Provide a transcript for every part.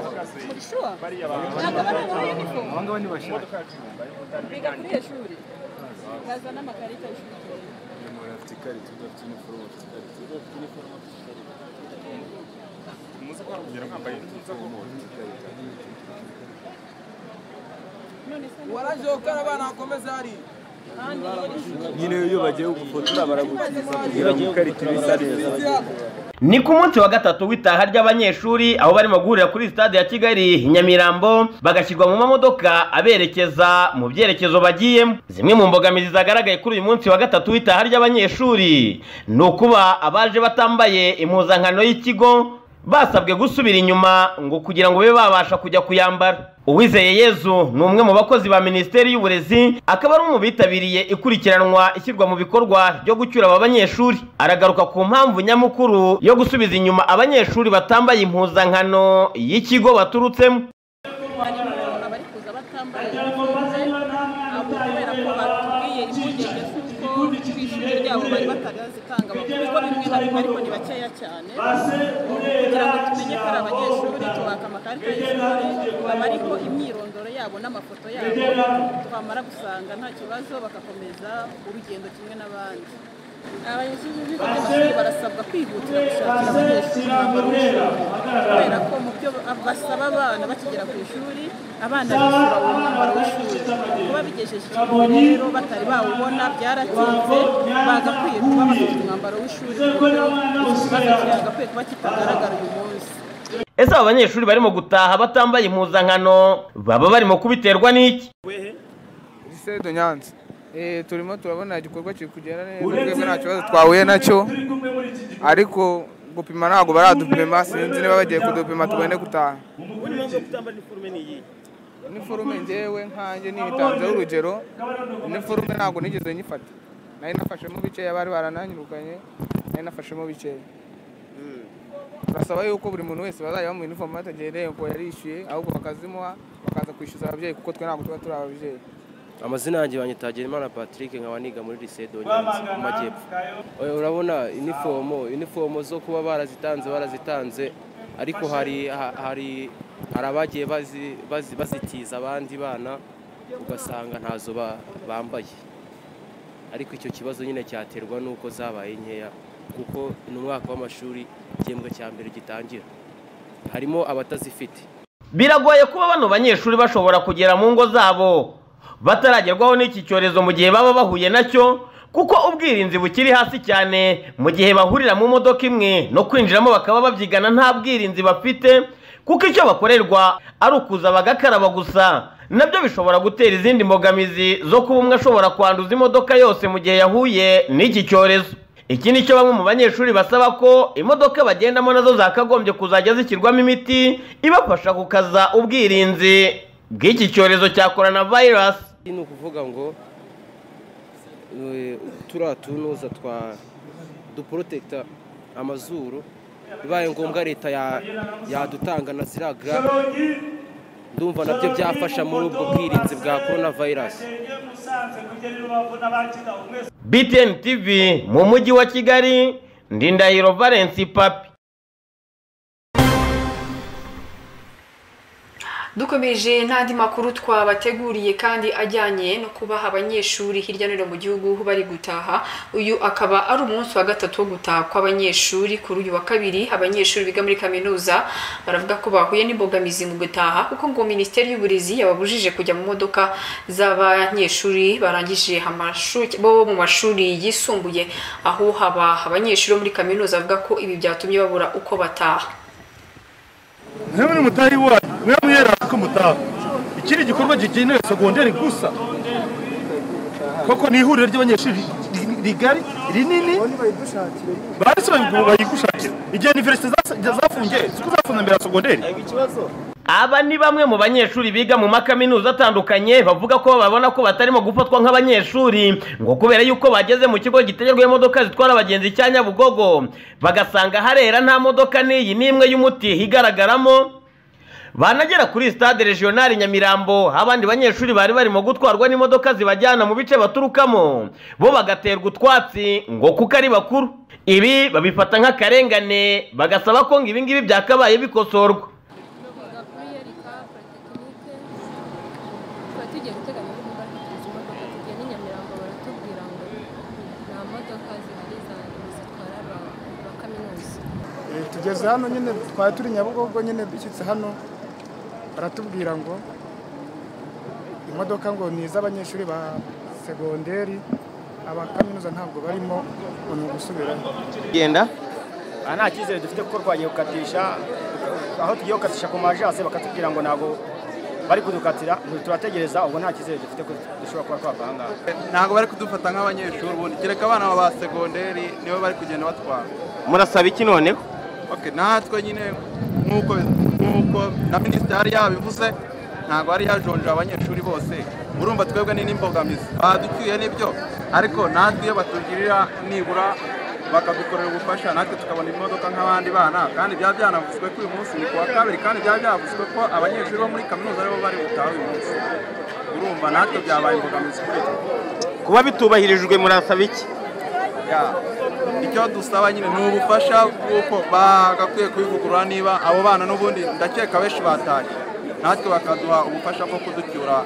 ishusho ntabwo bari muri uniform ngaba ni bashaka biga kuri iyo shuri bazana amakarita y'ishuri umuntu afite ikarita undi afite iniforume afite ikarita undi afite iniforume afite ikarita muze ko harugera mwambaye umuntu afite ikarita none se nyine iyo bagiye kugufotora baragukiza kugira ngo ikarita ibe isa neza ni ku munsi wa gatatu w'itaha ry'abanyeshuri aho barimo guhurira kuri sitade ya kigali i nyamirambo bagashyirwa mu mamodoka aberekeza mu byerekezo bagiyemo zimwe mu mbogamizi zagaragaye kuri uyu munsi wa gatatu w'itaha ry'abanyeshuri ni ukuba abaje batambaye impuzankano y'ikigo basabwe gusubira inyuma ngo kugira ngo babe babasha kujya kuyambara uwizeye yezu ni umwe mu bakozi ba minisiteri y'uburezi akaba ari umwe mu bitabiriye ikurikiranwa ishyirwa mu bikorwa ryo gucyura aba banyeshuri aragaruka ku mpamvu nyamukuru yo gusubiza inyuma abanyeshuri batambaye impuzankano y'ikigo baturutsemo harimo abari kuza batambaye iniforume abo kubera ko batubwiye impungenge z'uko ku ishuri ryabo bari batazitanga amakuru kuko bimwe na bimwe ariko ni bakeya cyane kugira ngo tumenye ko ari abanyeshuri tubaka amakarita y'ishuri baba ariho imyirondoro yabo n'amafoto yabo twamara gusanga nta kibazo bagakomeza urugendo kimwe n'abandi abanyeshuri b'ibigo by'amashuri barasabwa kwihutira gushakira abanyeshuri imyambaro y'ishuri kubera ko mu byo basaba abana bakigera ku ishuri abana bishyura uwo mwambaro w'ishuri kuba bigejeje ikigo rero batari bawubona byaratinze bagakwiye kuba bafite umwambaro w'ishuri ku buryo iki kibazo cyagakwiye kuba kitagaragara uyu munsi ese aba banyeshuri barimo gutaha batambaye impuzankano baba barimo kubiterwa n'iki lycée de Nyanza Eh, turimo turabona igikorwa kiri kugenda neza twebwe nta kibazo twahuye nacyo ariko gupima ntabwo baradupima sinzi niba bagiye kudupima tugende gutaha iniforume njyewe nkanjye nibitanzeho urugero iniforume ntabwo nigeze nyifata nari nafashemo bikeya bari barananyirukanye nari nafashemo bikeya turasaba yuko buri muntu wese bazajya bamuha iniforume batagendeye ko yarishyuye ahubwo bakazimuha bakaza kwishyuza ababyeyi kuko twe ntabwo tuba turi ababyeyi amazina yanjye banyitagira imana patrick nkaba niga muri lycée donyanzi mu majyepfo Eh, urabona inifomo inifomo zo kuba barazitanze barazitanze ariko hari ha- hari hari abagiye bazi- bazi- bazitiza abandi bana ugasanga ntazo ba- bambaye ariko icyo kibazo nyine cyaterwa n'uko zabaye nkeya kuko ni umwaka w'amashuri igihembwe cya mbere gitangira harimo abatazifite biragoye kuba bano banyeshuri bashobora kugera mu ngo zabo bataragerwaho n'iki cyorezo mu gihe baba bahuye nacyo kuko ubwirinzi bukiri hasi cyane mu gihe bahurira mu modoka imwe no kwinjiramo bakaba babyigana nta bwirinzi bafite kuko icyo bakorerwa ari ukuza bagakaraba gusa nabyo bishobora gutera izindi mbogamizi zo kuba umwe ashobora kwanduza imodoka yose mu gihe yahuye n'iki cyorezo iki ni cyo bamwe mu banyeshuri basaba ko imodoka bagendamo nazo zakagombye kuzajya zishyirwamo imiti ibafasha gukaza ubwirinzi bw'iki cyorezo cya korona vayirasi ni ukuvuga ngo eh, turiya tunuza twa duporotekita amazuru bibaye ngombwa leta ya- yadutanga na ziriya garamu ndumva nabyo byafasha muri ubwo bwirinzi bwa korona vayirasi btn tv mu mujyi wa kigali ndindahiro valensi papi dukomeje n'andi makuru twabateguriye kandi ajyanye no kubaha abanyeshuri hirya no hino mu gihugu bari gutaha uyu akaba ari umunsi wa gatatu wo gutaha kw'abanyeshuri kuri uyu wa kabiri abanyeshuri biga muri kaminuza baravuga ko bahuye n'imbogamizi mu gutaha kuko ngo minisiteri y'uburezi yababujije kujya mu modoka z'abanyeshuri barangije amashuri bo mu mashuri yisumbuye aho haba abanyeshuri bo muri kaminuza bavuga ko ibi byatumye babura uko bataha ntiwe mutahi wanyu mwe mwera ko mutaha iki ni igikorwa kigenewe segonderi gusa koko ni ihuriro ry'abanyeshuri ri- rigari rinini bahise bayi- bayigushakira igihe iniverisite zafungiye siko zafunze mbere ya segonderi aba ni bamwe mu banyeshuri biga mu makaminuza atandukanye bavuga ko babona ko batarimo gufatwa nk'abanyeshuri ngo kubera yuko bageze mu kigo gitegerwaho imodoka zitwara abagenzi cya nyabugogo bagasanga harera nta modoka n'iyi n'imwe y'umuti igaragaramo banagera kuri stade regionali nyamirambo aho abandi banyeshuri bari barimo gutwarwa n'imodoka zibajyana mu bice baturukamo bo bagaterwa utwatsi ngo kuko ari bakuru ibi babifata nk'akarengane bagasaba ko ngo ibingibi byakabaye bikosorwa bagakwiye reka tugeze hano nyine twari turi nyabugogo nyine dushyitse hano baratubwira ngo imodoka ngo ni iz'abanyeshuri ba segonderi aba kaminuza ntabwo barimo ngo ni ugusubirayo genda aha nta cyizere dufite kuko twagiye gukatisha aho tugiye gukatisha ku majase bakatubwira ngo ntabwo bari kudukatira turategereza ubwo nta cyizere dufite ko dushobora kuba twava aha ngaha ntabwo bari kudufata nk'abanyeshuri ubundi kereka abana ba segonderi nibo bari kugenda batwara murasaba iki noneho okay natwe nyine nk'uko nk'uko na minisitari yabivuze ntabwo ari yajonjora abanyeshuri bose urumva twebwe ni n'imbogamizi baducyuye nibyo ariko natwe iyo batugirira nibura bakadukorera ubufasha natwe tukabona imodoka nk'abandi bana kandi byaba byanavuzwe ko uyu munsi ni kuwa kabiri kandi byaba byavuzwe ko abanyeshuri bo muri kaminuza aribo bari butaha uyu munsi urumva natwe byabaye imbogamizi kuri twe kuba bitubahirijwe murasaba iki Ya, icyo dusaba nyine ni ubufasha bw'uko bagakwiye kubivugurura niba abo bana n'ubundi ndakeka benshi batashye natwe bakaduha ubufasha bwo kuducyura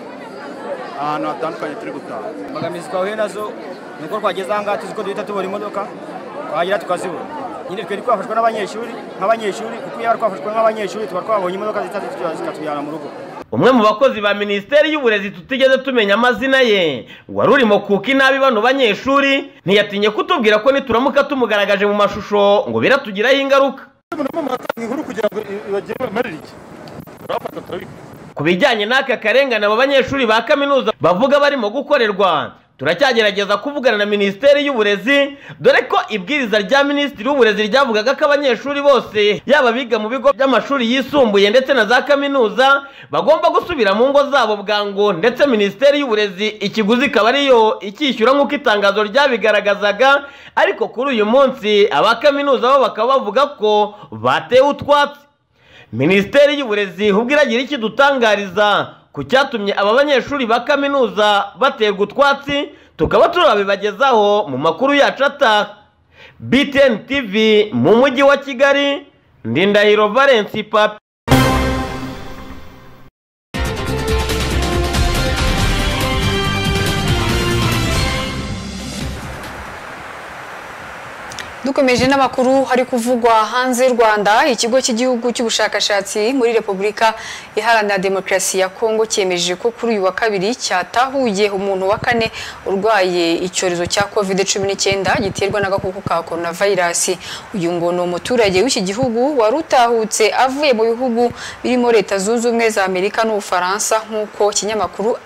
ahantu hatandukanye turi gutaha imbogamizi twahuye nazo ni uko twageze aha ngaha tuzi ko duhita tubura imodoka twahagera tukazibura nyine twari twafashwa n'abanyeshuri nk'abanyeshuri kuko iyo bari twafashwa nk'abanyeshuri tuba twabonye imodoka zihita zitujyana zikatujyana mu rugo umwe mu bakozi ba minisiteri y'uburezi tutigeze tumenya amazina ye wari urimo kuka inabi bano banyeshuri ntiyatinye kutubwira ko nituramuka tumugaragaje mu mashusho ngo biratugiraho ingaruka inkuru kugira ngo bagire bamarire iki turabafata turabikora ku bijyanye n'aka karengane abo banyeshuri ba kaminuza bavuga barimo gukorerwa turacyagerageza kuvugana na minisiteri y'uburezi dore ko ibwiriza rya minisitiri w'uburezi ryavugaga ko abanyeshuri bose yaba abiga mu bigo by'amashuri yisumbuye ndetse na za kaminuza bagomba gusubira mu ngo zabo bwangu ndetse minisiteri y'uburezi ikiguzi ikaba ariyo icyishyura nk'uko itangazo ryabigaragazaga ariko kuri uyu munsi aba kaminuza bo bakaba bavuga ko batewe utwatsi minisiteri y'uburezi ubwo iragira iki dutangariza ku cyatumye aba banyeshuri ba kaminuza baterwa utwatsi tukaba turabibagezaho mu makuru yacu ataha btn tv mu mujyi wa kigali ndindahiro valence papi dukomeje n'amakuru hari kuvugwa hanze y'u rwanda ikigo cy'igihugu cy'ubushakashatsi muri repubulika iharanira demokarasi ya kongo cyemeje ko kuri uyu wa kabiri cyatahuye umuntu wa kane urwaye icyorezo cya covid cumi n'icyenda giterwa n'agakoko ka coronavirus uyu ngo ni umuturage w'iki gihugu wari utahutse avuye mu bihugu birimo leta zunze ubumwe za amerika n'ubufaransa nk'uko ikinyamakuru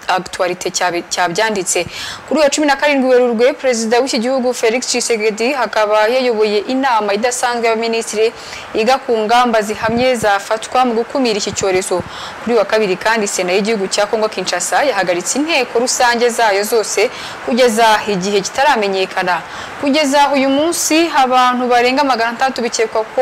actualite cyabyanditse kuri uyu wa cumi na karindwi werurwe perezida w'iki gihugu felix tshisekedi hakaba akaba yayoboye inama idasanzwe y'abaminisitiri yiga ku ngamba zihamye zafatwa mu gukumira iki cyorezo kuri wa kabiri kandi sena y'igihugu cya kongo kinshasa yahagaritse inteko rusange zayo zose kugeza igihe kitaramenyekana kugeza uyu munsi abantu barenga magana atandatu bikekwa ko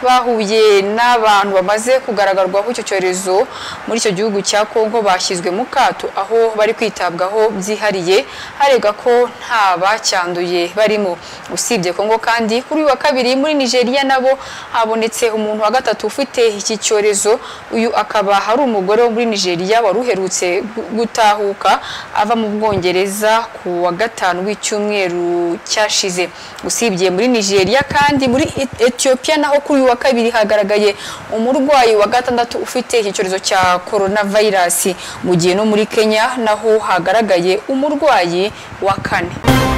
bahuye n'abantu bamaze kugaragarwaho icyo cyorezo muri icyo gihugu cya kongo bashyizwe mu kato aho bari kwitabwaho byihariye harebwa ko nta bacyanduye barimo usibye kongo kandi kuri uyu wa kabiri muri nigeria nabo habonetse umuntu wa gatatu ufite iki cyorezo uyu akaba ari umugore wo muri nigeria wari uherutse gutahuka ava mu bwongereza ku wa gatanu w'icyumweru cyashize usibye muri nigeria kandi muri ethiopia naho kuri uyu wa kabiri hagaragaye umurwayi wa gatandatu ufite iki cyorezo cya coronavirus mu gihe no muri kenya naho hagaragaye umurwayi wa kane